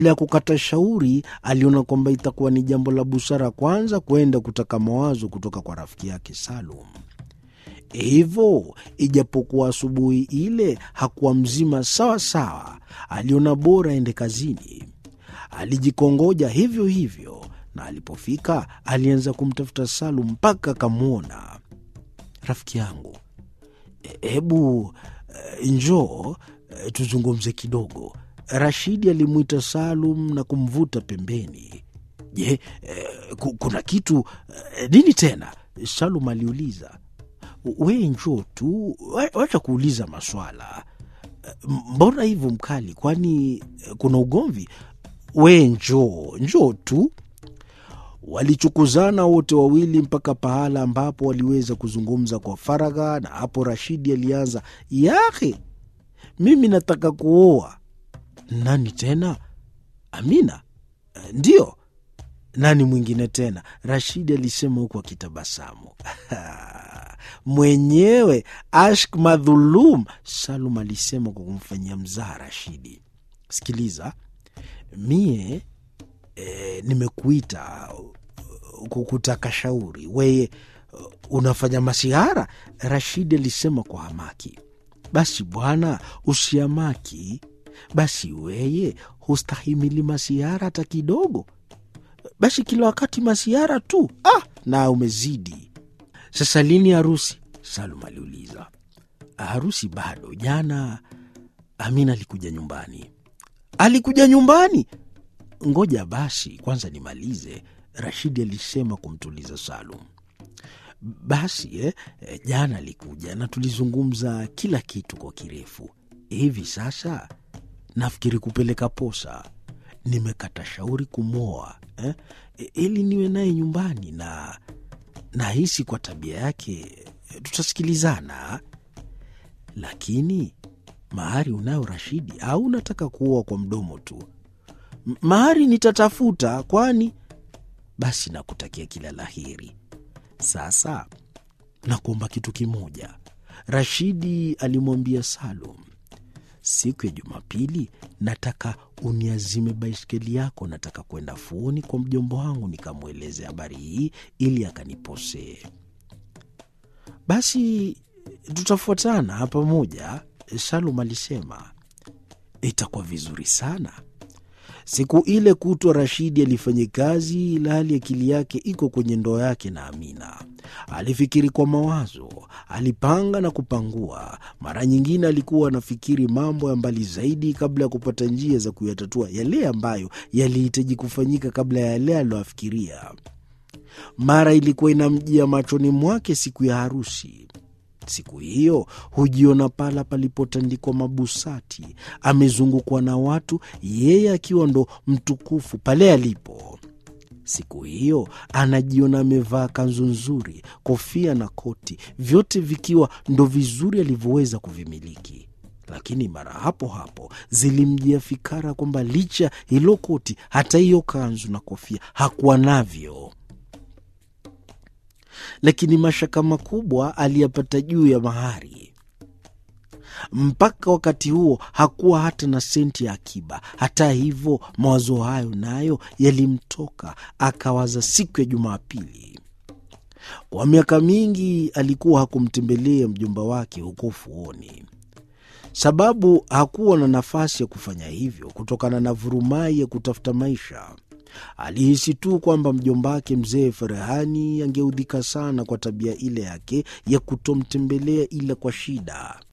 Bila ya kukata shauri, aliona kwamba itakuwa ni jambo la busara kwanza kwenda kutaka mawazo kutoka kwa rafiki yake Salum. Hivyo, ijapokuwa asubuhi ile hakuwa mzima sawa sawa, aliona bora aende kazini. Alijikongoja hivyo hivyo, na alipofika alianza kumtafuta Salum mpaka akamwona. Rafiki yangu, hebu e, njoo e, tuzungumze kidogo. Rashidi alimwita Salum na kumvuta pembeni. Je, e, kuna kitu e, nini tena? Salum aliuliza. We njoo tu, wacha kuuliza maswala. Mbona hivyo mkali? Kwani kuna ugomvi? We njoo, njoo tu. Walichukuzana wote wawili mpaka pahala ambapo waliweza kuzungumza kwa faragha, na hapo Rashidi alianza, yahe, mimi nataka kuoa. Nani tena? Amina? Ndiyo. Nani mwingine tena? Rashidi alisema huku akitabasamu. Mwenyewe Ashk Madhulum, Salum alisema kwa kumfanyia mzaha Rashidi. Sikiliza, mie e, nimekuita kukutaka shauri, weye unafanya masihara? Rashidi alisema kwa hamaki. Basi bwana, usiamaki. Basi weye hustahimili masihara hata kidogo? Basi kila wakati masihara tu? Ah, na umezidi. Sasa lini harusi? Salum aliuliza. Harusi bado. Jana Amina alikuja nyumbani. Alikuja nyumbani? Ngoja basi kwanza nimalize, Rashidi alisema kumtuliza Salum. Basi eh, jana alikuja na tulizungumza kila kitu kwa kirefu. Hivi sasa nafikiri kupeleka posa. Nimekata shauri kumwoa eh, ili niwe naye nyumbani na nahisi kwa tabia yake tutasikilizana. Lakini mahari unayo Rashidi, au unataka kuoa kwa mdomo tu? Mahari nitatafuta, kwani basi nakutakia kila laheri. Sasa nakuomba kitu kimoja, Rashidi alimwambia Salum. Siku ya Jumapili nataka uniazime baiskeli yako. Nataka kwenda fuoni kwa mjomba wangu nikamweleze habari hii ili akaniposee. Basi tutafuatana pamoja, Salum alisema. Itakuwa vizuri sana. Siku ile kutwa Rashidi alifanya kazi, ila hali akili yake iko kwenye ndoa yake na Amina. Alifikiri kwa mawazo, alipanga na kupangua. Mara nyingine alikuwa anafikiri mambo ya mbali zaidi kabla ya kupata njia za kuyatatua yale ambayo yalihitaji kufanyika kabla ya yale aliyoafikiria. Mara ilikuwa inamjia machoni mwake siku ya harusi. Siku hiyo hujiona pala palipotandikwa mabusati, amezungukwa na watu, yeye akiwa ndo mtukufu pale alipo. Siku hiyo anajiona amevaa kanzu nzuri, kofia na koti, vyote vikiwa ndo vizuri alivyoweza kuvimiliki. Lakini mara hapo hapo zilimjia fikara kwamba licha hilo koti, hata hiyo kanzu na kofia hakuwa navyo lakini mashaka makubwa aliyapata juu ya mahari. Mpaka wakati huo hakuwa hata na senti ya akiba. Hata hivyo, mawazo hayo nayo yalimtoka, akawaza siku ya Jumapili. Kwa miaka mingi alikuwa hakumtembelea mjomba wake huko ufuoni, sababu hakuwa na nafasi ya kufanya hivyo kutokana na vurumai ya kutafuta maisha. Alihisi tu kwamba mjomba wake mzee Ferehani angeudhika sana kwa tabia ile yake ya kutomtembelea ila kwa shida.